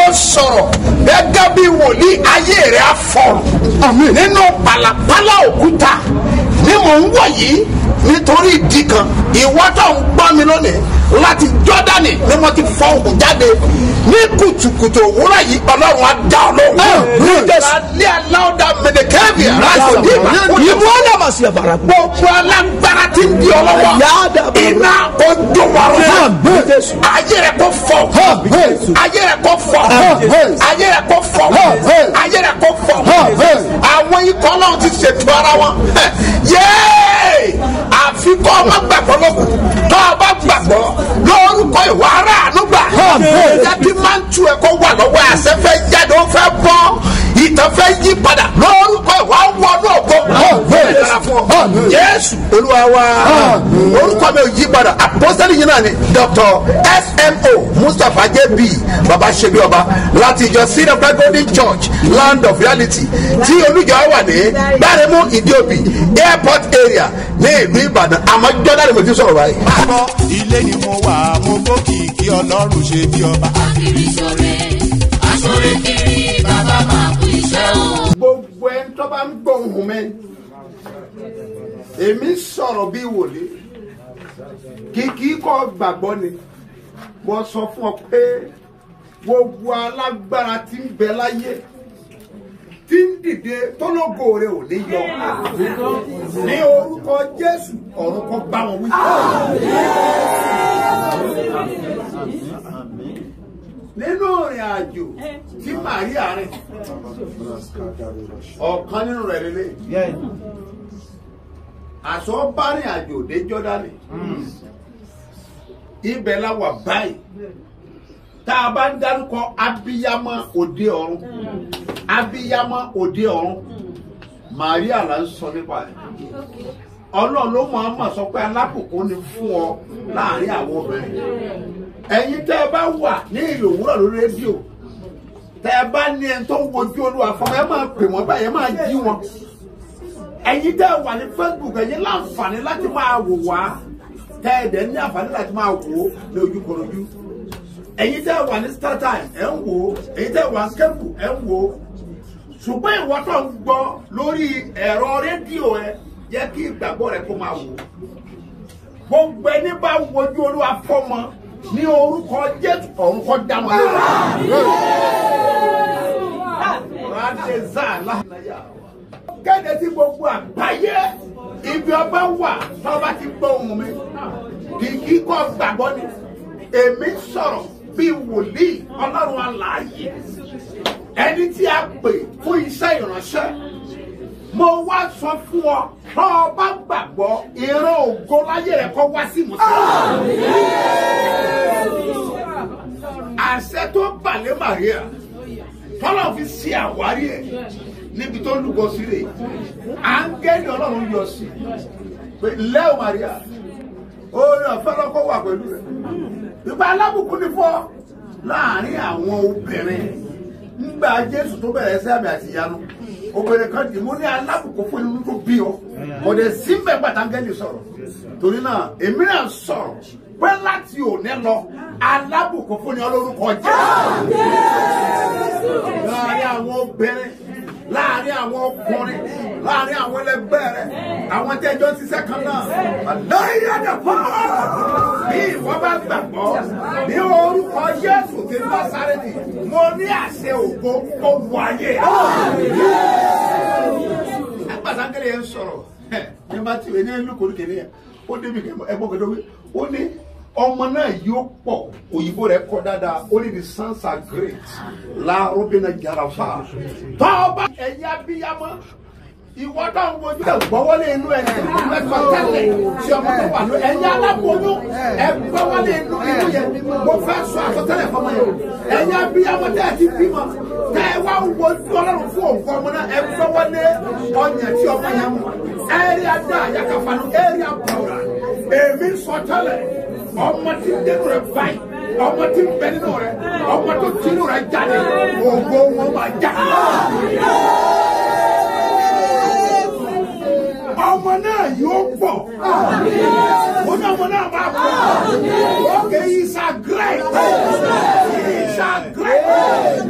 sọ̀rọ̀ gẹ́gẹ́ bí wòlíì ayé rẹ̀ á fọ̀rọ̀ nínú pàlàpàlà òkúta ni mò ń wọ̀ yìí nítorí ìdí kan ìwọ tó ń gbọ́ mi lónìí láti jọ́dánì ni mo ti fọ òkú jáde ní kùtùkùtù òwúrọ̀ yìí ọlọ́run á dá ọ lóhùn. alẹ́ aláwọ̀dà mẹ̀dẹ̀kẹ́bì láti dì mà. Ibu ana masi ya bara. gbogbo alágbára ti ń di ọ lọ́wọ́ Yáda bàbá. iná ojú wàrú Àmín Jésù. ayé rẹ kò fọ Àmín. ayé rẹ kò fọ Àmín. ayé rẹ kò fọ Àmín. ayé rẹ kò fọ Àmín. àwọn ikọ̀ náà ti ṣètò ara wọn yéé àfi kọ́ ọ má gbàgbọ́ lókun kọ́ ọ bá gbàgbọ́ lórúkọ ìwà ara ànúgbà Àmín. jáde máa ń tu ẹ kó wà lọ́wọ́ àṣẹ fẹ́ jáde ó fẹ́ bọ́ ìtàn fẹ́ yí padà lórúkọ ìwà wọnú ògbó Àmín. dára fún ọ Àmín. jésù olúwa wa Àmín. orúkọ mi ò yí padà àpọ́sẹ́lì yìí náà ni dr smo mustapha jb baba ṣebi ọba láti ìjọ seed of God golden church land of reality tí olùjọ wà ní gbáremú ìdíòbí airport area ní ìlú ìbàdàn àmọ́ jọ́dá ni mo ti sọ̀rọ̀ báyìí. gbọ́ ilé ni mo wà mo gbókìkí ọlọ́run ṣe bí ọba. kiri sore asore kiri bàbá máa kú iṣẹ́ o. gbogbo ẹni tó bá ń gbóhùn mi èmi sọ̀rọ̀ bí wòlé kìkì kọ́ gbàgbọ́ ni mo sọ fún ọ pé gbogbo alágbára tí ń bẹ láyé tí ń dìde tọ́lọ́gò rẹ̀ ò ní yọ ní orúkọ jésù ọ̀run kọ́ bá wọn wí. nínú ìrìn àjò tí màríà rìn ọ̀kan nínú rẹ̀ lélẹ̀ àṣọ bá rìn àjò dé jọ́dánì ibẹ̀ la wà báyìí tá a bá ń dárúkọ abiyamọ òde ọ̀run abiyamọ òde ọ̀run màríà là ń sọ nípa ẹ̀ ọlọ́run ló máa ma sọ pé alákòókò ni fún ọ láàrin àwọn obìnrin ẹ̀yin tẹ́ ẹ bá wà ní ìlú òwúrọ̀ lórí rédíò tẹ́ ẹ bá ní ẹni tó ń wojú olúwa fún ẹ máa pè wọ́n báyìí ẹ máa jí wọn ẹ̀yin tẹ́ ẹ wà ní facebook ẹ̀yin láǹfààní láti máa wò wá tẹ́ ẹ dẹ̀ ní àǹfààní láti máa wò ó ní ojúkorojú ẹ̀yin tẹ́ ẹ wà ní startime ẹ̀ ń wò ó ẹ̀yin tẹ́ ẹ wà ní kẹ́pù ẹ̀ ń wò ó ṣùgbọ́n ìwọ tó ń gbọ́ lórí ẹ̀rọ rédíò ẹ jẹ́ kí ìgbàgbọ́ rẹ kó máa wò ó gbogbo ẹni bá wojú olúwa fọmọ ní orúkọ jésù ọ̀run kọ́ dá wọn lórí. kéde sí gbogbo àgbáyé ibi ọba wà tọ́ba ti gbọ́ ohun mi kìkì kọ́ gbàgbọ́ ni èmi sọ̀rọ̀ bíi wòlíì ọlọ́run alààyè ẹni tí a pè fún iṣẹ́ ìránṣẹ́ mo wá sọ fún ọ tọ́ ọ bá gbàgbọ́ ìran ògo láyé rẹ̀ kọ́ wá sí mùsùlùmí. àṣẹ tó balẹ̀ Màríà tọ́lọ̀ fi ṣe àwárí ẹ̀ níbi tó lùgọ́ sílẹ̀ áńgẹ́lì ọlọ́run yọ sí pé lẹ́ọ̀ Màríà oore ọ̀fẹ́ lọ́kọ́ wà pẹ̀lú rẹ̀ ìgbà alábùkún ní fọ́ láàrin àwọn obìnrin nígbà Jésù tó bẹ̀rẹ̀ ẹsẹ̀ àmì àti ìyanu obìnrin kan dì mú ní alábùkún fún inú tó bí ọ kò dé síbẹ̀ gbàtàngẹ́lì sọ̀rọ̀ torí náà èmi náà sọ̀rọ̀ pé láti òní lọ alábùkún fún ni ọlọ́rùkọ jẹ́ láàrin àwọn obìnrin láàrin àwọn ọkùnrin láàrin àwọn ẹlẹgbẹ́ rẹ àwọn tẹ́jọ́ ṣiṣẹ́ kan náà lẹ́yìn àdàpọ̀ bí ìwọ bá gbàgbọ́ ní orúkọ Jésù ti Násárẹ́tì mo ní àṣẹ ògo kó wáyé agbàdánkẹlẹ yẹn sọ̀rọ̀ ní bá tiwẹ ní lukuru kìíní yẹn ó débi ẹ̀gbọ́n kẹdọ wí ó ní ọmọ náà yóò pọ̀ òyìnbó rẹ̀ kọ dáadáa ó ní the sons are great la robina jarafa tọ́ọ̀bà ẹ̀yà bíyàmọ́ ìwọ tó ń wojú ẹ gbọ́wọ́lé inú ẹ mẹ́fà tẹ́lẹ̀ tí ọmọ tó wà ló ẹ̀yà aláboyún ẹ gbọ́wọ́lé inú inú yẹn mo fẹ́ sọ àsọtẹ́lẹ̀ fọmọ yẹn ẹ̀yà bíyàmọ́ tẹ́ ẹ ti bímọ tẹ́ ẹ wá wojú ọlọ́run fún òǹkọ ọmọ náà ẹ gbọ́wọ́lé ọyàn tí ọmọ yẹn mú ẹ̀rí adá àyàkàfàánú ẹ̀rí àbúrò èmi sọ tẹ́lẹ̀ ọmọ tí dénú rẹ báyìí ọmọ tí ń bẹ nínú rẹ ọmọ tó tinú rẹ jáde ògo wọn máa jáde ọmọ náà yóò pọ̀ mo ní ọmọ náà máa pọ̀ okay he's a great he's a great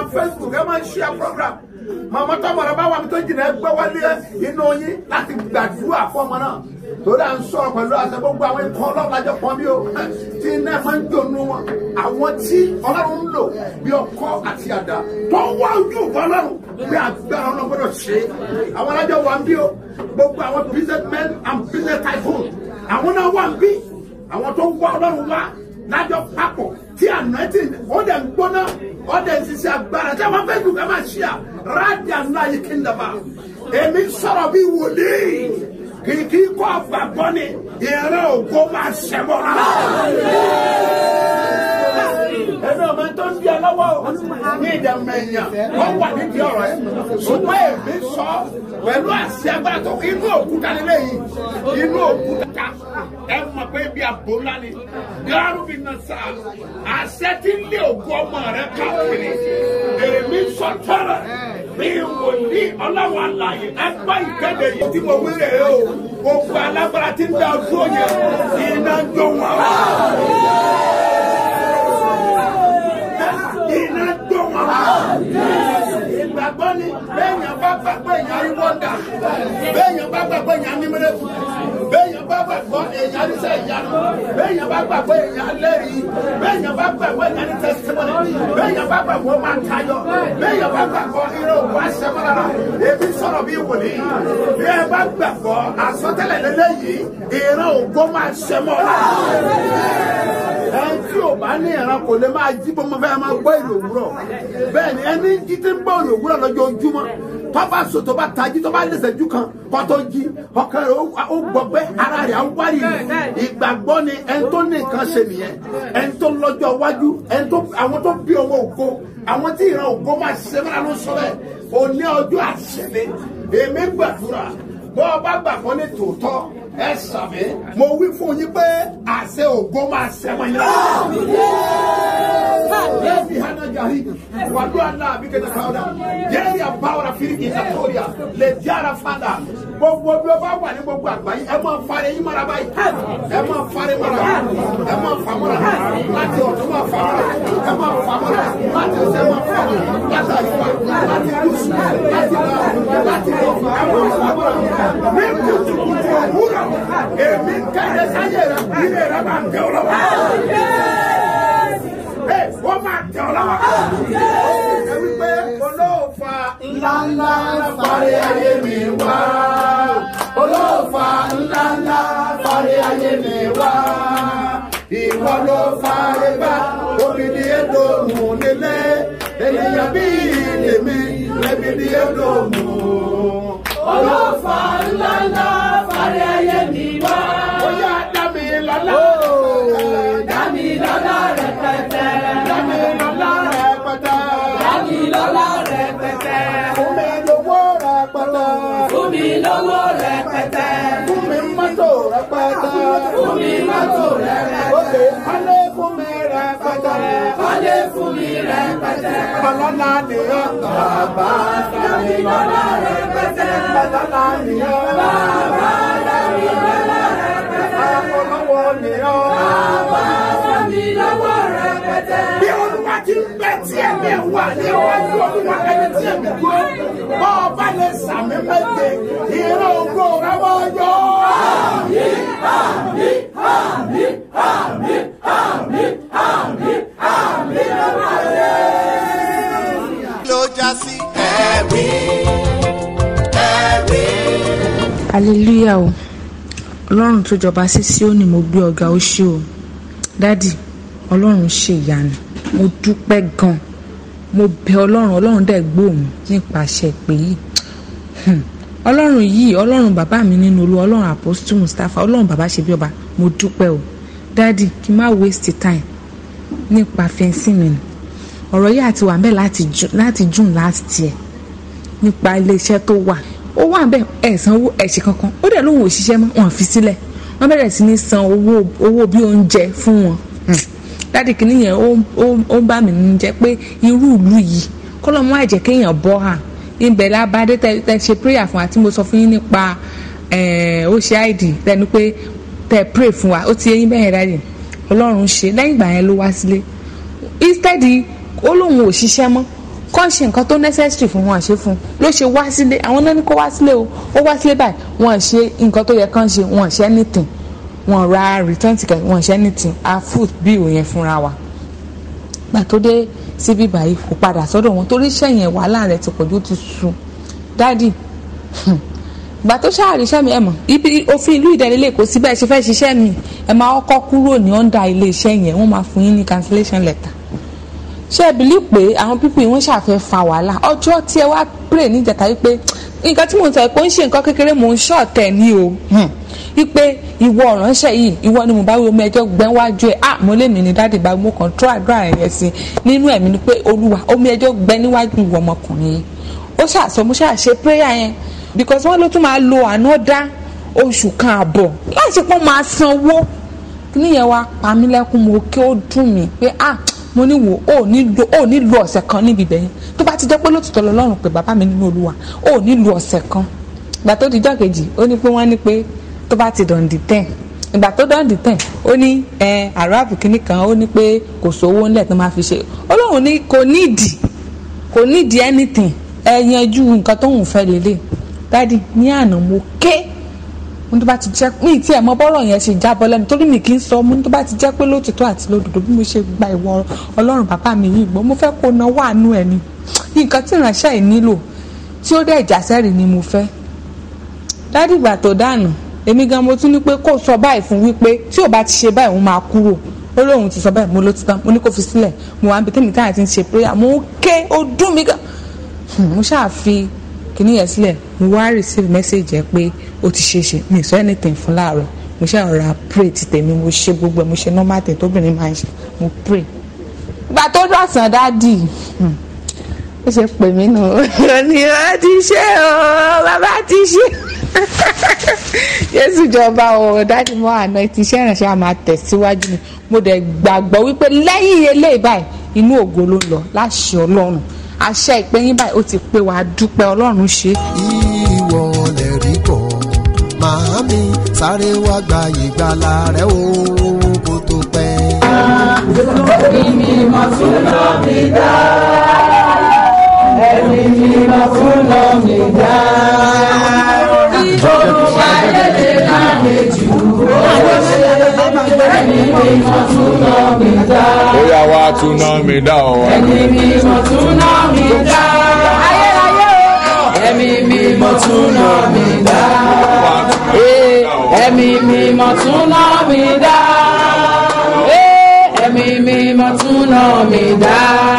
facebook ẹ máa share program màmá tọmọ rẹ bá wà mí tó jìnnà ẹ gbọ́ wọlé inú yín láti gbàdúrà fún ọmọ náà torí à ń sọ̀rọ̀ pẹ̀lú àṣẹ gbogbo àwọn ikọ̀ ọlọ́run lájọ pọ̀ bí o tí iná máa ń dùnú wọn àwọn tí ọlọ́run ń lò bí ọkọ àti àdá tó wá ojú ọlọ́run bí agbára ọlọ́run gbọ́dọ̀ ṣe é àwọn alájọ wà ń bí o gbogbo àwọn business men and business tycoon àwọn náà wà ń bí àwọn tó wá ọlọ́run wá lájọ papọ̀ tí anointing ó dẹ̀ ń gbóná ó dẹ̀ ń ṣiṣẹ́ agbára tí àwọn facebook ẹ máa ṣíà rádìà ńlá yìí kí n dàbà èmi sọ̀rọ̀ bí wòlíì kìkì kọ́ àgbàgbọ́ ni ìrẹ́ ògo máa ṣẹ̀bọ̀ rárá. ẹnu ọmọ tó ń di ọlọ́wọ́ ní ìdààmú ẹ̀yàn wọ́n wà nídìí ọ̀rọ̀ ẹ̀ ṣùgbọ́n èmi sọ pẹ̀lú àṣẹ agbára tó inú òkúta nílé yìí inú òkúta ẹ mọ̀ pé bí abo ńlá ni gáàrú mi nà sá àṣẹ tí ń lé ògo ọmọ rẹ káàkiri èmi sọ tọrọ bí wòlíì ọlọ́wọ́ àlàyé ẹgbẹ́ ìkéde yìí tí mo wí rèé o gbogbo alágbára tí ń dá ọdún yẹn iná jó wọn. iná jó wọn. ìgbàgbọ́ ni bẹ́ẹ̀yàn bá gbàgbọ́ èèyàn rí wọ́ndà bẹ́ẹ̀yàn bá gbàgbọ́ èèyàn ní mẹ́rẹ́kù bẹ́ẹ̀yàn bá gbàgbọ́ èèyàn ní sẹ́ ìyanu bẹ́ẹ̀yàn bá gbàgbọ́ èèyàn lẹ́rìí bẹ́ẹ̀yàn bá gbàgbọ́ èèyàn ní tẹsitimọ́nì bẹ́ẹ̀yàn bá gbàgbọ́ máa tayọ bẹ́ẹ̀yàn bá gbàgbọ́ irú òkú àṣẹmọ́lára èmi sọ̀rọ̀ bí wòlíì bí ẹ bá gbàgbọ́ àsọtẹ́lẹ̀ lélẹ́yìí ìran ògbó máa ṣẹmọ́lá ẹni tí ò bá ní ìran kò lè máa jí bó mo fẹ́ máa gbọ́ ìlú òwúrọ̀ bẹ́ẹ̀ ni ẹni jí tí ń gbọ́ ìlú òwúrọ̀ lójoojúmọ́ tọ́ba sọ tó bá tají tó bá lẹ́sẹ̀ jù kan kọ́tọ́ jí ọkàn rẹ̀ ó gbọ́ pé ara rẹ̀ á wárí ìgbàgbọ́ ni ẹni tó ní nǹkan ṣe nìyẹn ẹni tó lọ́jọ́ iwájú ẹni tó àwọn tó bí ọmọ ògo àwọn tí ìran ògo máa ṣe mọ́ra ló sọ bẹ́ẹ̀ òní ọjọ́ àṣẹlẹ̀ èmi gbàdúrà bọ́ ọ bá gbàgbọ́ ní tòótọ́ ẹ sàmì mo wí fún yín pé àṣẹ ògo máa ṣẹmọ yín yẹ́nì hànà jàrí wàdú àná àbíkẹ́tà káwọ́dà yẹ́nì àbáwọ̀rà fìrí ìsàkóríà lè jára fada gbogbo bí o bá wà ní gbogbo àgbáyé ẹ máa fa ẹyin mara báyìí ẹ máa fari mara ẹ máa fa mara láti ọ̀tún máa fa mara ẹ máa fa mara láti ọ̀sẹ̀ máa fa mara láti àríwá láti gúúsù láti bá láti lọ ẹ máa fa mara ní kùtùkùtù òwúrọ̀ èmi kẹ́lẹ́ sáyé rẹ ilé rẹ máa tẹ̀ ọ́ lọ́wọ́ wọ́n máa tẹ̀ ọ́ lọ́wọ́. ẹ wípé olóòfà ńláńlá parí ayé mi wá. olóòfà ńláńlá parí ayé mi wá. ìwọ ló fàárẹ̀ bá obìnrin èdò mú nílé ènìyàn bí lèmi lẹ́bìrì èdò mú. olóòfà ńláńlá parí ayé mi wá. ó yá dá mi lọ́lá. dá mi lọ́lá rẹpẹtẹ. dá mi lọ́lá rẹpẹtẹ. dá mi lọ́lá rẹpẹtẹ. fún mi lówó rẹpẹtẹ. fún mi lówó rẹpẹtẹ. fún mi mọ́tò rẹpẹtẹ. fún mi mọ́tò rẹpẹtẹ. Òkè kọ́lé fún mi rẹpẹtẹ. kọ́lé fún mi rẹpẹtẹ. Ọlọ́lá nìyẹn. Bàbá dá mi lọ́lá rẹpẹtẹ. Ọlọ́lá nìyẹn. bàbá dá mi lọ́lá rẹpẹtẹ. Ọlọ́wọ́ nìyẹn. bàbá dá mi lọ́wọ́ rẹpẹtẹ. Bí olúwa ti ń bẹ tí ẹ̀mí wà níwájú olúwa ẹni tí ẹ̀mí dúró. Bọ́ ọba lè sàmì méje, ìran ògo rẹ̀ wọ́n yọ. ló já sí. ẹ̀rí ẹ̀rí. hallelujah o ọlọ́run tó jọba sí Síónì mo gbé ọ̀gá ó ṣé o dádì ọlọ́run ṣe ìyanu mo dúpẹ́ gan mo bẹ ọlọ́run ọlọ́run dẹ̀ gbóhùn nípasẹ̀ pé yìí Hmm. ọlọ́run yìí ọlọ́run bàbá mi nínú olú ọlọ́run apostle mustapha ọlọ́run bàbá ṣe bí ọba mo dúpẹ́ o dádì kí n má waste time nípa fẹ́ǹsì mi nù ọ̀rọ̀ yìí àti wà ń bẹ̀ láti Ju- láti june last year nípa iléeṣẹ́ tó wà ó wà bẹ́ẹ̀ ẹ̀ sanwó ẹ̀ṣẹ̀ kankan ó dẹ̀ lóun ò ṣiṣẹ́ mọ́ wọn fi sílẹ̀ wọ́n bẹ̀rẹ̀ sí ní san owó owó bí oúnjẹ fún wọn Hmm. dáàdì kìíní yẹn ó ó- ó ń bà mí nínú jẹ́ pé irú ìlú yìí kọ́lọ́ mọ́ àjẹ́ kéèyàn bọ́ hà ibẹ̀ lábàdé tẹ tẹ ṣe prayer fún wa tí mo sọ fún yín nípa ẹ̀, ó ṣe id tẹnu pé tẹ pray fún wa ó ti yé yín bẹ́ẹ̀ yẹn dáàdì ọlọ́run ṣe lẹ́yìn ìgbà yẹn ló wá sílé instead ó lóun ò ṣiṣẹ́ mọ́ kọ́ ṣe nǹkan tó necessary fún wọn àṣẹ fún ló ṣe wá sílé àwọn náà ní kó wá sílé o ó wá sílé báyìí wọn ṣe nǹkan tó yẹ kán ṣe wọn ṣe anything wọn ra return ticket wọn ṣe anything a food bill yẹn fúnra wa gbà tó dé síbí báyìí kò padà sọ́dọ̀ wọn torí iṣẹ́ yẹn wàhálà rẹ̀ ti pọ̀jù ó ti sú dádì gbà tó ṣáàrí iṣẹ́ mi ẹ̀ mọ̀ ibi òfin ìlú ìdẹ́lélẹ̀ kò sí bẹ́ẹ̀ ṣe fẹ́ ṣiṣẹ́ mi ẹ̀ máa kọ́kọ́ kúrò ní under ilé iṣẹ́ yẹn wọ́n máa fún yín ní cancellation letter ṣé ẹ bìlí pé àwọn pípọ̀ yìí wọ́n ṣàfẹ́ fa wàhálà ọjọ́ tí ẹ wá pray níjàtà wípé nǹkan tí mò ń sọ pé ó ń ṣe nǹkan kékeré mò ń ṣọ̀tẹ̀ ní o wípé ìwọ ọ̀ránṣẹ́ yìí ìwọ ni mo bá wí omi ẹjọ́ gbẹ́wájú ẹ̀ ah mo lè mí ní dáàdì bá mo kàn tó àdúrà yẹn sí nínú ẹ̀mí ni pé olúwa omi ẹjọ́ gbẹ́ níwájú ìwọ ọmọkùnrin yìí ó ṣàṣọ mo ṣàṣe prayer yẹn because wọ́n ló tún máa lo ànádá oṣù kan àbọ̀ láti pọ́n máa sanwó níyẹn wá pa mí lẹ́kún mo kí ó dùn mí pé ah mo ní wò ó nílò ó nílò ọ̀sẹ̀ kan níbi ibẹ̀ yẹn tó bá ti jẹ́ pé lótìtọ́ lọ́rùn pé bàbá mi nínú olúwa ó nílò ọ̀sẹ̀ kan ìgbà tó dijọ́ kejì ó ní pé wọ́n ní pé tó bá ti dọ̀ǹdì tẹ̀ ìgbà tó dọ̀ǹdì tẹ̀ ó ní ẹ àràbù kínní kan ó ní pé kò sówó ńlẹ̀ tó máa fi ṣe ọlọ́run ní kò nídìí kò nídìí anything ẹ yanjú nǹkan tó ń fẹ́ lélẹ̀ dádì ní àná mo ké mo tó bá ti jẹ́ mi tí ẹ̀ mọ bọ́rọ̀ yẹn ṣe jábọ́ lẹ́nu torí mi kì í sọ mo tó bá ti jẹ́ pé lótìtọ́ àti lódodo bí mo ṣe gba ìwọ ọlọ́run bàbá mi yìí gbọ́ mo fẹ́ kó na wà nú ẹ̀ ni nǹkan tí ìránṣẹ́ yìí nílò tí ó dẹ̀ ìjà sẹ́rì ni mo fẹ́ dádì ìgbà tó dànù èmi gan mo tún ní pé kó sọ báyìí fún wípé tí ò bá ti ṣe báyìí òun máa kúrò ó lóun ti sọ báyìí mo ló ti tán mo ní kó fi sílẹ̀ mo wá ń bi tẹ́mi táyà ti ń ṣe prayer mo ké ó dùn mí gan mo ṣáà fi kìíní yẹn sílẹ̀ mo wá receive message ẹ pé ó ti ṣe é ṣe mi ì sọ anything fún láàárọ̀ mo ṣe ọ̀rọ̀ pray ti tèmi mo ṣe gbogbo ẹ̀ mo ṣe normal thing tóbìnrin máa ń ṣe mo pray. ìgbà tó dọ̀sán dáàdì ó ṣe pè mí nù ó ní ó ti ṣe o bàbá ti ṣe Jésù jọba o dáàdì mọ́ àná ti iṣẹ́ ìrànṣẹ́ a máa tẹ̀síwájú ni mo dẹ̀ gbàgbọ́ wípé lẹ́yìn eléyìí báyìí inú ògo ló ń lọ láṣẹ Ọlọ́run àṣẹ ìpẹ́yìn báyìí ó ti pé wàá dúpẹ́ Ọlọ́run ṣe. ìwọ lè rí bọ̀ màámi sáré wá gba ìgbàlà rẹ o kó tó pẹ́. ó yá wá tún ná mi dá ọ wá. ẹ̀mí mímọ́ tún ná mi dá. Ee, ẹ̀mí mímọ́ tún ná mi dá. Ee, ẹ̀mí mímọ́ tún ná mi dá.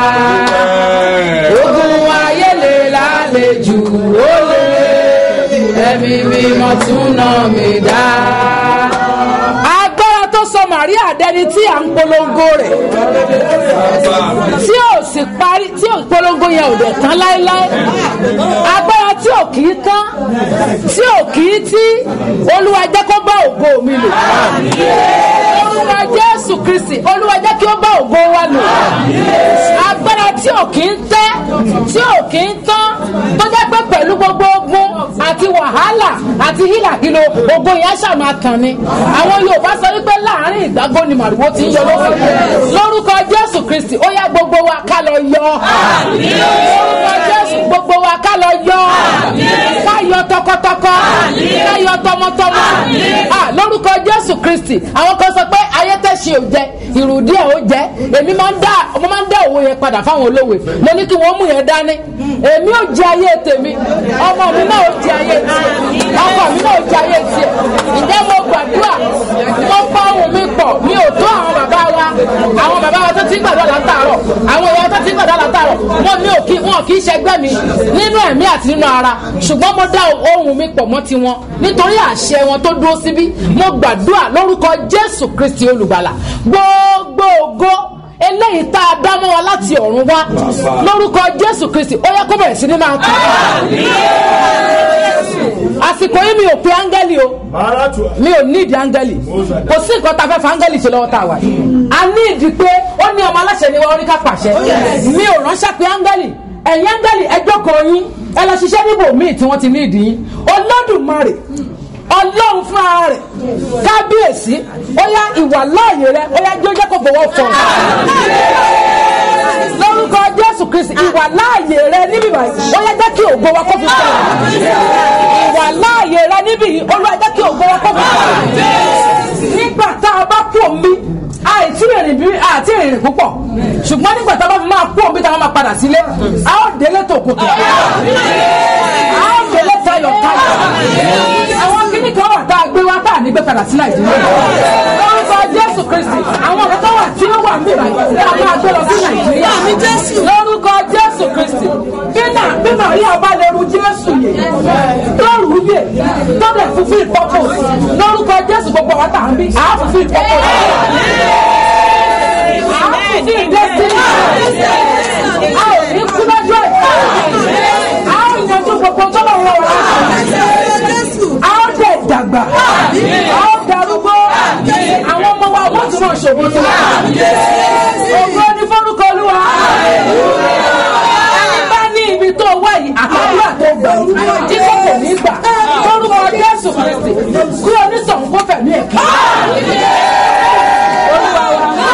Ogun ayé lè lálejò ó lè. Ẹ̀mí mímọ́ tún ná mi dá. Agbára tó sọ Màríà dẹni tí à ń polongo rẹ̀ tí ò sì parí tí ò polongo yẹn ò dẹ̀ tán láéláé agbára tí ò kì í tán tí ò kì í tí olúwa jẹ́ kó bá ògo mi lò olúwa jésù kristi olúwa jẹ́ kí ó bá ògo wa lò agbára tí ò kì í tẹ́ tí ò kì í tán tó jẹ́ pé pẹ̀lú gbogbo ogun àti wàhálà àti hílàhílo ogun yẹn ṣàmà tàn ni àwọn yorùbá sọ wípé láàrin ìgbàgbọ́ ni màrúwó ti ń yọ lókè lórúkọ jésù kristi ó yá gbogbo wa ká lọ yọ lórúkọ jésù gbogbo wa ká lọ yọ ká yọ tọkọtọkọ ká yọ tọmọtọmọ Ah, lórúkọ jésù kristi àwọn kan sọ pé ayé tẹ̀sí ò jẹ ìrùdí ẹ̀ ó jẹ èmi máa ń dá mo máa ń dá òwe yẹn padà fáwọn olówè mo ní kí wọ́n mú yẹn dání èmi ò jẹ ayé tèmi ọmọ mi náà ò jẹ ayé tiẹ̀ ọkọ mi náà ò jẹ ayé tiẹ̀ ǹjẹ́ mo gbàdúrà mo bá ohùn mi pọ̀ mi ò tó àwọn bàbá wa àwọn bàbá wa tó ti ń gbàdúrà látàárọ̀ àwọn ìyá tó ti ń gbàdúrà látàárọ̀ wọn mi ò kí wọn kì í ṣẹgbẹ́ mi nínú ẹ̀mí àti nínú ara ṣùgbọ́n mo dá ohùn mi pọ̀ mọ́ tiwọn nítorí àṣẹ wọn tó dúró síbí mo gbàdúrà lórúkọ Jésù Kristi olùgbàlà gbogbo ògo eléyìí tá a dá mọ́ wa láti ọ̀run wá lórúkọ Jésù Kristi ó yẹ kó bẹ̀rẹ̀ sí ní máa tàn àsìkò yìí mi ò pe áńgẹ́lì o mi ò nídìí áńgẹ́lì kò sí nǹkan tá a fẹ́ fẹ́ áńgẹ́lì ṣe lọ́wọ́ tá a wà yìí a ní ìdí pé ó ní ọmọ aláṣẹ ni wọ́n rí ká pàṣẹ mi ò ránṣẹ́ pé áńgẹ́lì ẹ̀yin áńgẹ́lì ẹ jókòó yín ẹ lọ ṣiṣẹ́ níbò míì tí wọ́n ti ní ìdí yín olódùmarè ọlọ́run fún ara rẹ̀ kábíyèsí ó yá ìwà láàyè rẹ̀ ó yá jẹ́ kó fọwọ́ fọ lórúkọ jésù kristi kristi ìwà láàyè rẹ níbí báyìí ó yẹ jẹ́ kí ògo wa kó fi sọ̀rọ̀ ìwà láàyè rẹ níbí yìí olúwa jẹ́ kí ògo wa kó fi sọ̀rọ̀ nígbà tá a bá kú omi àìtí ìrìn bí àti ìrìn púpọ̀ ṣùgbọ́n nígbà tá a bá fi máa kú omi tá a máa padà sílé a ó délé tòkòtò a ó délé tayọ̀ tayọ̀ àwọn kíní kan wà tá a gbé wá tá a ní gbé padà sí nàìjíríà lórúkọ jésù kristi àwọn ọ̀rẹ́ tó wà tí ó wà níbà yìí tá a máa gbé lọ sí nàìjíríà lórúkọ jésù kristi bí náà bí màríà bá lè ru jésù yìí tó rù ú yè tó dẹ̀ fulfill purpose lórúkọ jésù gbogbo àwọn tá a ń bí àá fulfill purpose àá fulfill destiny a ò ní kú lọ́jọ́ ẹ̀ a ó yanjú gbogbo tó lọ́wọ́ wa a ó dẹ̀ dàgbà a ó darúgbó àwọn ọmọ wa wọ́n tún máa ṣògo sí wa ògo ní fọ́nùkọ olúwa ẹni bá ní ibi tó wá yìí àtàdúrà tó gbà yìí tí kò kò ní gbà lórúkọ jésù kristi kí onítọ̀hún kó fẹ̀mí ẹ̀ kí. olúwa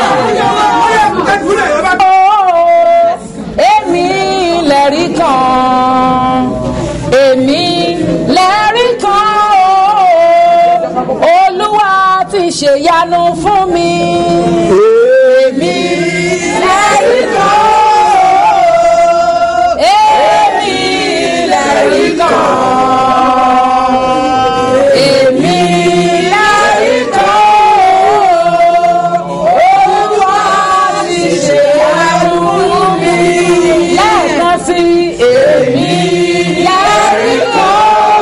wa èmi lẹ́rí kan èmi lẹ́rí kan o olúwa ti ṣèyanu fún mi èmi lẹ́rí kan o èmi lẹ́rí kan èmi lẹ́rí kan o olúwa ti ṣèyanu fún mi lẹ́ẹ̀kan sí èmi lẹ́rí kan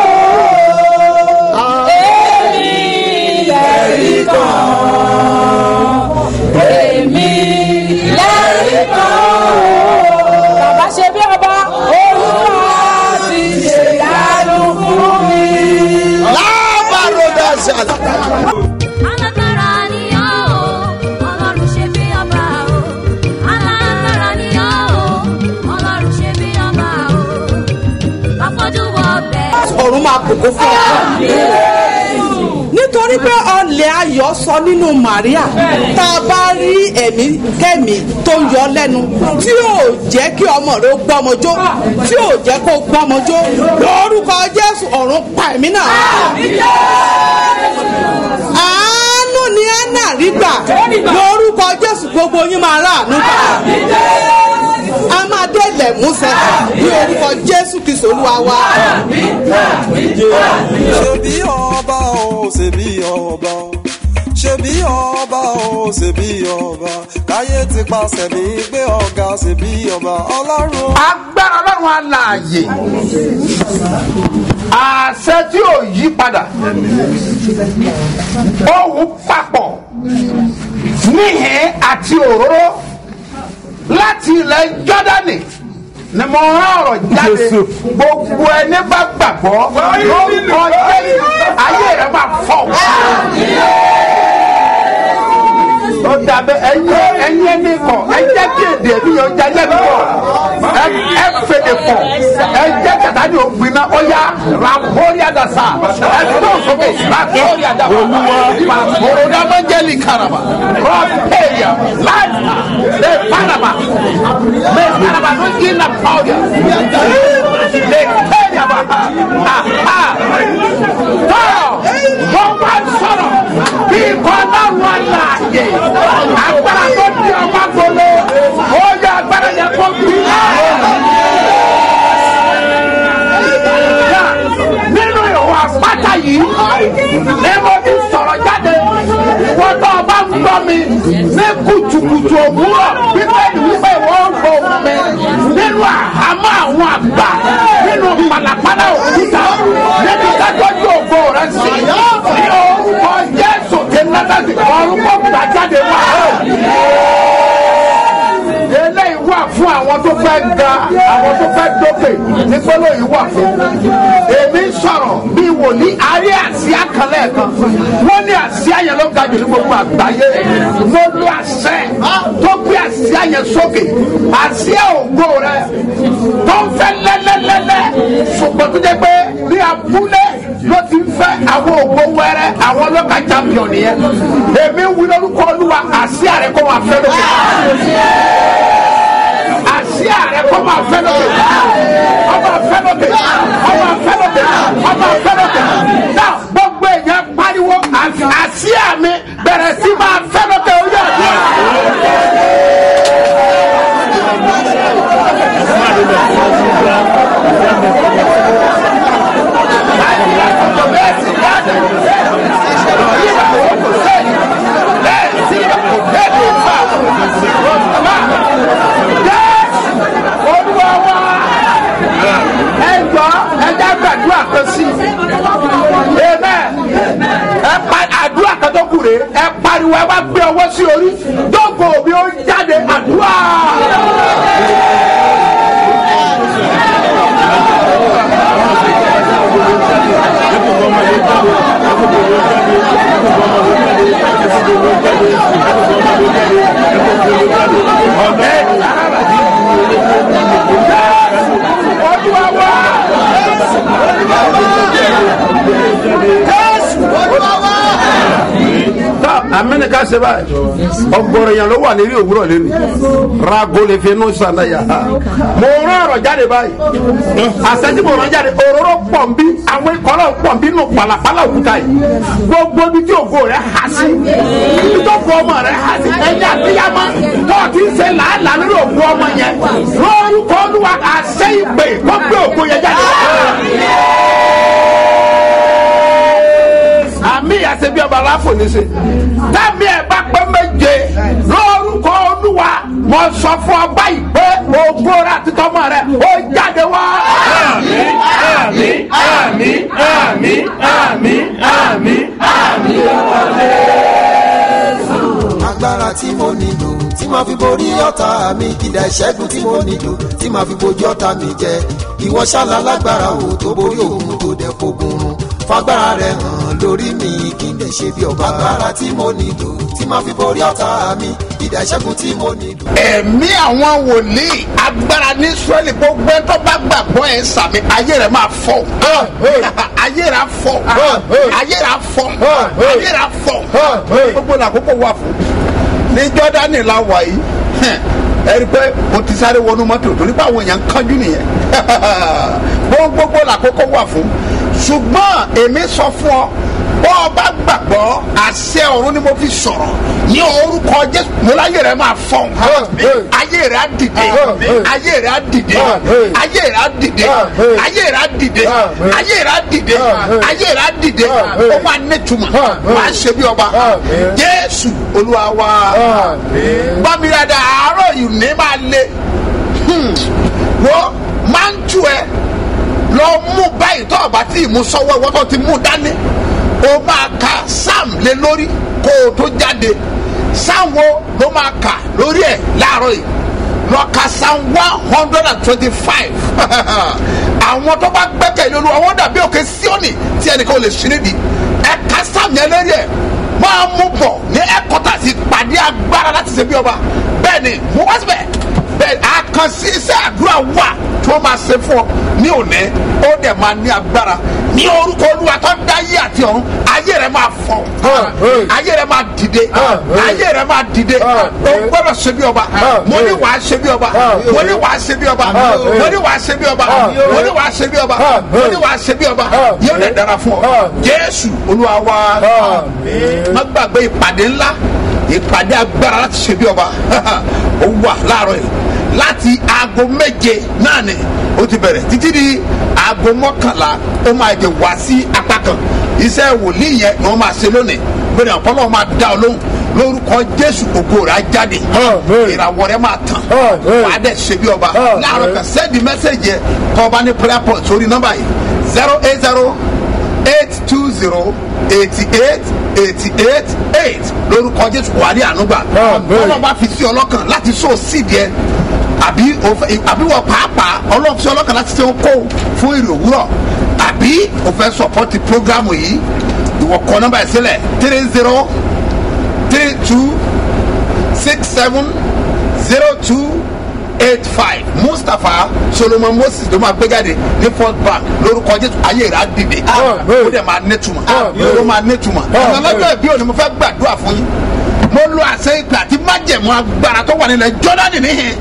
o èmi lẹ́rí kan èmi lẹ́rí kan bàbá ṣe bí ọba olúwa ti ṣèyanu fún mi. lábàrúdà ṣàlà. alágbára ni ọ́ o ọlọ́run ṣe bí ọba o alágbára ni ọ́ o ọlọ́run ṣe bí ọba o àfọ́jú wọ bẹ́ẹ̀. ọ̀run máa kókó fún ọ. nítorí pé ọlẹ̀ ayọ̀ sọ nínú Màríà tá a bá rí ẹ̀mí kẹ́mi tó ń yọ lẹ́nu tí ò jẹ́ kí ọmọ rẹ ó gbọ́mọjó tí ò jẹ́ kó gbọ́mọjó lórúkọ Jésù ọ̀run pa ẹ̀mí náà. àánú ni Anna rí gbà lórúkọ Jésù gbogbo yín máa ráàánú gbà a máa dé ilẹ̀ músẹ̀ ní orúkọ Jésù Kristo Olúwa wa. ṣebí ọba o ṣebí ọba o ṣebí ọba o ṣebí ọba káyé ti pàṣẹ mi gbé ọ̀gá ṣebí ọba ọlọ́run. agbára ọlọ́run alààyè àṣẹ tí ò yí padà ohun papọ̀ níhìn àti òróró láti ilẹ̀ jọ́dánì ni mo rán ọ̀rọ̀ jáde gbogbo ẹni bá gbàgbọ́ lórúkọ jésù ayé rẹ máa fọ́ ó dàbẹ ẹyẹ ẹyẹ ní kọ ẹjẹ kí èdè ẹbí yẹn ọjà yẹ mi kọ ẹ ẹ fèdè kọ ẹjẹ kàtà ní ògbìnà ọyà ràpórí àdàsà ẹ tó sókè ràpórí àdàsà pàpòrò dàmẹ́jẹ́lì karaba rọ́pẹ̀yà láìpà lè panama lè panama ló jí nà pàwọ́dà lè kẹ́yà bá ha ha tọ́ wọ́n bá sọ̀rọ̀ bí kọ́ náà wọ́n láàyè agbára tó di ọmọ gbolo ó yẹ agbára yẹn kó bí. nínú ìwà pátá yìí ní mo ti sọ̀rọ̀ jáde wọ́n tó o bá ń gbọ́ mi ní kùtùkùtù òwúrọ̀ bíbélì wípé wọ́n ń gbọ́ mi nínú àhámọ́ àwọn àgbà nínú pàlàpàlà òkúta níbi kájọ́jú ògbó rẹ̀ sí ní orúkọ Jésù kí n lọ́dọ̀ sí orúkọ gbàjáde wá eléyìí wà fún àwọn tó fẹ́ ga àwọn tó fẹ́ dókè nípínlẹ̀ yìí wà fún. èmi ń sọ̀rọ̀ bí wòlíì arí àsíá kan lẹ́ẹ̀kan wọ́n ní àsíá yẹn ló ga jù ní gbogbo àgbáyé mo lo àṣẹ tó gbé àsíá yẹn sókè àsíá ògo rẹ tó ń fẹ́ lẹ́lẹ́lẹ́lẹ́ ṣùgbọ́n tó jẹ́ pé ní abúlé ló ti ń fẹ́ àwọn ògbó wẹ́rẹ́ àwọn ọlọ́ka champion yẹn èmi ń wí lórúkọ olúwa àsíá rẹ kó máa fẹ́ lókè àsíá rẹ kó máa fẹ́ lókè náà gbogbo èèyàn pariwo àsíá mi bẹ̀rẹ̀ sí máa fẹ́ lókè orí ọ̀dọ́. olúwa wa ẹ gbọ́ ẹ já gbàdúrà kan sí i amen ẹ pa àdúrà kan tó kù rè ẹ pariwo ẹ bá gbé ọwọ́ sí orí dógò mi ó jáde àdúrà. olúwa wa tá amẹ́ni ká ṣe báyìí ọgbọ̀rọ̀ yẹn ló wà lérí òwúrọ̀ lẹ́nu rago lè fi inú sànà yà á mo rán ọ̀rọ̀ jáde báyìí àṣẹjú mo rán jáde òróró pọ̀ ń bí àwọn ìkọ́lọ̀ pọ̀ ń bí nù pàlàpàlà òkúta yìí gbogbo ibi tí ògo rẹ̀ há sí ibi tó kọ ọmọ rẹ̀ há sí ẹ̀yà àbíyámá tó ti ń ṣe làálàá lórí ògo ọmọ yẹn lórúkọ olúwa àṣẹ ìpè kó gbé ògo yẹn jáde àmì àti bí ọba aláfò ní ṣe tẹ́mi ẹ̀ bá pẹ́ méje lórúkọ olúwa mo sọ fún ọ báyìí pé ògo rẹ àti tọmọ rẹ ó jáde wá. àmì àmì àmì àmì àmì àmì agbára tí mo nílò tí màá fi borí ọ̀tá mi ìdá ìṣẹ́gun tí mo nílò tí màá fi bojú ọ̀tá mi jẹ ìwọ ṣálá lágbára o tó borí òun tó dẹ̀ fogun run fagbára rẹ hàn lórí mi kí n lè ṣe bí ọba agbára tí mo nílò tí màá fi borí ọ̀tá mi ìdá ìṣẹ́gun tí mo nílò. ẹ̀mí àwọn wòlíì agbára ní israẹli gbogbo ẹ̀ tó bá gbàgbọ́ ẹ̀ sàmì ayé rẹ̀ máa fọ́ ayé rẹ̀ á fọ́ ayé rẹ̀ á fọ́ ayé rẹ̀ á fọ́ gbogbo làkókò wà fún ní jọ́dánì la wà yìí ẹ rí i pé o ti sáré wọnú mọ́tò torí pé àwọn èèyàn ń kánjú nìyẹn gbogbo làkókò wà fún ṣùgbọ́n èmi sọ fún ọ bọ́ ọ bá gbàgbọ́ àṣẹ ọ̀run ni mo fi sọ̀rọ̀ ní orúkọ jésù mo láyé rẹ máa fọ́n ayé rẹ á dìde ayé rẹ á dìde ayé rẹ á dìde ayé rẹ á dìde ayé rẹ á dìde ayé rẹ á dìde ó máa nẹ́tùmọ̀ máa ṣe bí ọba jésù olúwa wa bámirada àárọ̀ yìí ní máa le wọ́n máa ń tú ẹ lọ mú báyìí tó ọba tí ìmú sọ́wọ́ ìwọ́n tó ti mú dání o máa ka sam lé lórí kó o tó jáde sam wo ló máa kà lórí ẹ̀ láàárọ̀ yìí lọ ka sam one hundred and twenty-five àwọn tó bá gbẹ́kẹ̀lé olúwa wọ́n dàbí òkè síọ́nì tí ẹnìkan ò lè ṣí nídìí ẹ ka sam yẹn lórí ẹ̀ máa mú bọ̀ ní ẹ̀kọ́tà sí pàdé agbára láti ṣe bí ọba bẹ́ẹ̀ ni mo wá síbẹ̀ bẹ́ẹ̀ àkànṣe iṣẹ́ àdúrà wà tí wọ́n máa ṣe fún ọ ní òní ó dẹ̀ máa ní agbára ní orúkọ olúwa tó dá ayé àti ọ̀run ayé rẹ̀ máa fọ́ ayé rẹ̀ máa dìde ayé rẹ̀ máa dìde o gbọ́dọ̀ ṣe bí ọba mo ní wàá ṣe bí ọba mo ní wàá ṣe bí ọba mo ní wàá ṣe bí ọba mo ní wàá ṣe bí ọba mo ní wàá ṣe bí ọba yóò dẹ̀ dára fún ọ jésù olúwa wa má gbàgbé ìpàdé ńlá ìpàdé agbára láti ṣe bí ọba ó wà láàárọ̀ yìí láti aago méje náà ni ó ti bẹ̀rẹ̀ títí di aago mọ́kànlá ó máa jẹ wá sí apá kan iṣẹ́ wòlíì yẹn ni wọ́n máa ṣe lónìí bẹ́ẹ̀ ni ọ̀pọ̀lọpọ̀ máa dá ọ lóhùn lórúkọ jésù ògo rẹ̀ á jáde ìràwọ̀ rẹ̀ máa tàn wà á dẹ̀ ṣe bí ọba láàárọ̀ kan sẹ́ẹ̀dì mẹ́sẹ̀gì yẹn kọ́ ọba ní prayer point sórí nọ́mbà yìí zero eight zero eight two zero eighty eight eighty eight eight lórúkọ jésù wà ní ànúgbà ọlọ́ba fi sí ọlọ́kàn láti sọ sídìí ẹ àbí àbí wọ pàápàá ọlọ́run fi ọlọ́kàn láti ṣe ń kó fún èrè òwúrọ̀ àbí o fẹ́ sọpọ́tì prógrámù yìí ìwọ kọ nọ́mbà yìí sílẹ̀ three zero three two six seven zero two eight five mustapha solomon moses ló máa gbé jáde ní first bank lórúkọ jésù ayé rà á dìde ó dẹ̀ máa nẹ́tùmọ̀ ó máa nẹ́tùmọ̀ àwọn ọlọ́jọ́ ìbí òní mo fẹ́ gbàdúrà fún yín mo lo àṣẹ ìpè àti májẹ̀mú agbára tó wà nílẹ̀ jọ́dánì níhìn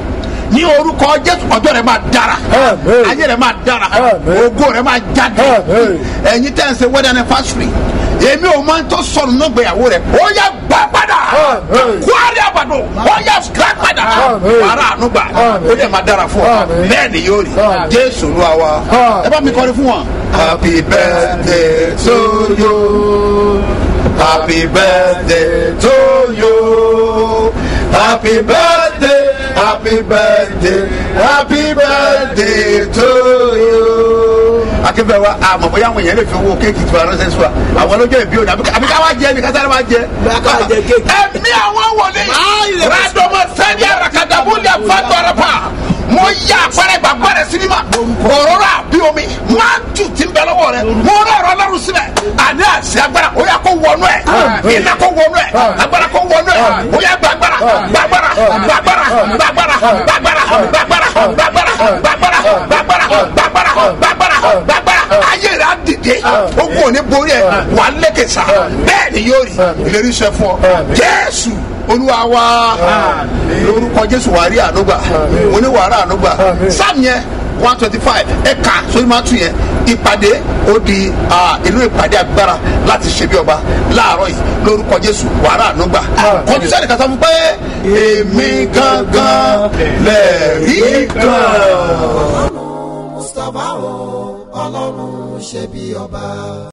ní orúkọ jésù ọjọ́ rẹ máa dára ayé rẹ máa dára ògo rẹ máa jáde ẹ̀yin tẹ́ ń ṣe wedding anniversary èmi ò máa ń tó sọnù náà gbéyàwó rẹ ó yẹ gbà padà kwari àbàdàn ó yẹ gbà padà wàrà ànúgbà ó yẹ máa dára fún ọ bẹ́ẹ̀ ni yóò rí jésù ló wa ẹ bá mi kọrin fún wọn. happy birthday to you happy birthday to you happy birthday happy birthday happy birthday to you. akébẹ̀ wa àmọ̀ bóyá àwọn èèyàn lè fi owó kéèkì tí wàá ránṣẹ́ sí wa àwọn ọlọ́jọ́ ìbí òní àbí ká wá jẹ ní kásáré wá jẹ. ẹ̀mí àwọn wọlé rádọ́mọ sẹ́ni àràkàdàbọ̀lì àfàtọ́rọ̀pà mo yá àpẹẹrẹ ìgbàgbọ́ rẹ sinimá òróró àbí omi máa ń tù tí ń bẹ lọ́wọ́ rẹ mo rọ ọ̀rọ̀ ọlọ́run síbẹ̀ àní àṣẹ agbára ó yà kó wọnú ẹ̀ iná kó wọnú ẹ̀ agbára kó wọnú ẹ̀ ó yà gbàgbára gbàgbára gbàgbára gbàgbára gbàgbára gbàgbára gbàgbára gbàgbára gbàgbára gbàgbára gbàgbára gbàgbára ayé rẹ á dìde ogun ò ní borí ẹ wà lẹ́kẹ̀ sá bẹ́ẹ̀ ni yóò rí ìlérí sẹ fún ọ jésù olúwa wa lórúkọ jésù wàá rí ànúgbà mo ní wàá rí ànúgbà sáàmù yẹn one twenty five ẹ̀ka sórí máa tún yẹn ìpàdé ó di inú ìpàdé agbára láti ṣe bí ọba láàárọ̀ yìí lórúkọ jésù wàá rí ànúgbà kọjú sẹ́ni kàtà fún pé èmi gangan lẹ́ẹ̀rí kan. mustapha o ọlọ́run ṣe bí ọba.